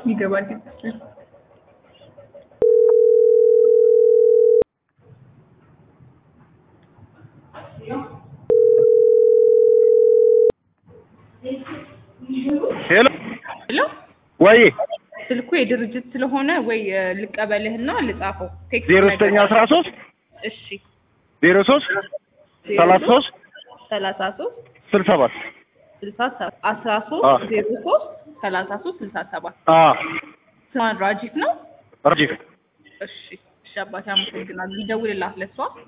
ይገባል። ሄሎ ሄሎ ወይ ስልኩ የድርጅት ስለሆነ ወይ እ፣ ልቀበልህና ልጻፈው። ቴክስት ዜሮ ላይ ዘጠኝ አስራ ሶስት እሺ ዜሮ ሶስት ሰላሳ ሶስት ሰላሳ ሶስት ስልሳ ሰባት ስልሳ ሰባት አስራ አ። ሶስት ዜሮ ሶስት ሰላሳ ሶስት ስልሳ ሰባት አ ስማን ራጂት ነው። ረጂፍ እሺ እሺ አባቴ አመሰግናለሁ። ይደውልላት ለሷ